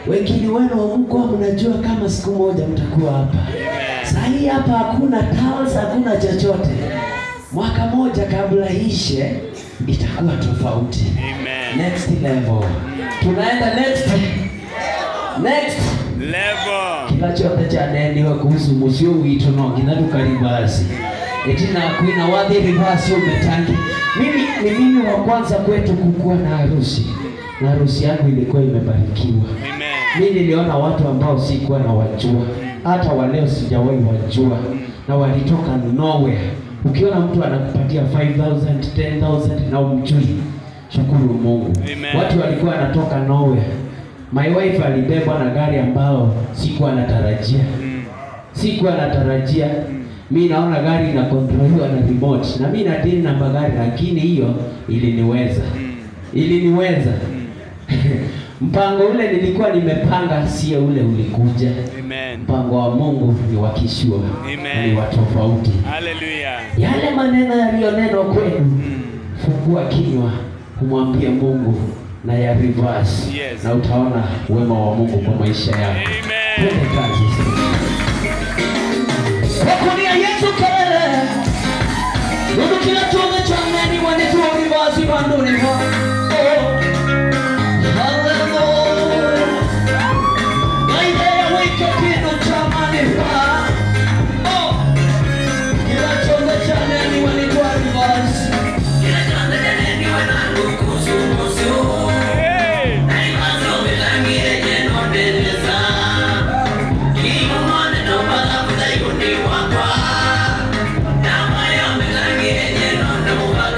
wengine wenu hamkuwa mnajua kama siku moja mtakuwa hapa. Saa hii hapa hakuna towels, hakuna chochote. Mwaka moja kabla ishe itakuwa tofauti. Amen. Next level. Tunaenda next. Next. Level. kila chote chaneniwe kuhusu musio witu no nginya tukaribasi itina kwina wathi rivasi umetangi mimi ni mimi wa kwanza kwetu kukuwa na harusi na harusi yangu ilikuwa imebarikiwa Amen. mi niliona watu ambao sikuwa na wajua hata waleo sijawahi wajua na walitoka nowhere ukiona mtu anakupatia 5000 10000 na umjui shukuru mungu Amen. watu walikuwa wanatoka nowhere my wife alibebwa na gari ambao sikuwa natarajia Mm. sikuwa natarajia mi naona gari inakontroliwa na remote na mi nadili na magari lakini hiyo iliniweza Mm. iliniweza mpango ule nilikuwa nimepanga sio ule ulikuja Amen. mpango wa mungu ni wa kishua Amen. ni wa tofauti Hallelujah. yale maneno yaliyonenwa kwenu Mm. fungua kinywa kumwambia mungu na ya reverse Yes. na utaona wema wa mungu kwa maisha yako Amen. twende kazi wakunia yesu kelele nundu kila tume cha mneni wanituo reverse banduniho Hallelujah. Naidea wike kindu cha manufaa. Oh. Kila chombo cha neni wanitoa reverse. Hey. Hey!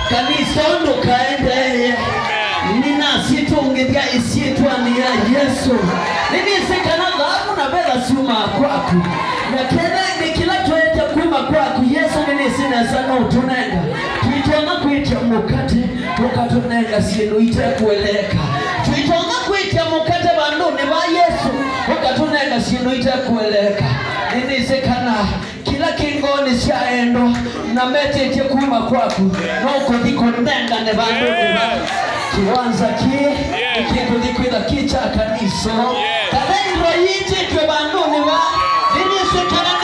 kanisa ondo kaendeye ninasitungithya isiitwa ni ya yesu ninisikana dhahabu na betha ciuma kwaku na kena ni kila twete kuma kwaku yesu ninisinesa no tunenga twitona kwitia mukate ukatunenga sindu itekueleka twitona kwitia mukate vanduni va yesu ukatunenga sindu itekueleka ninisikana kila kingoni cia endo na metĩtie kuma kwaku no kũthi kũnengane vanduni va kiwanza ki ikikuthi kwitha kicha kanisa kathairo yitĩtwe vanduni va ninisikana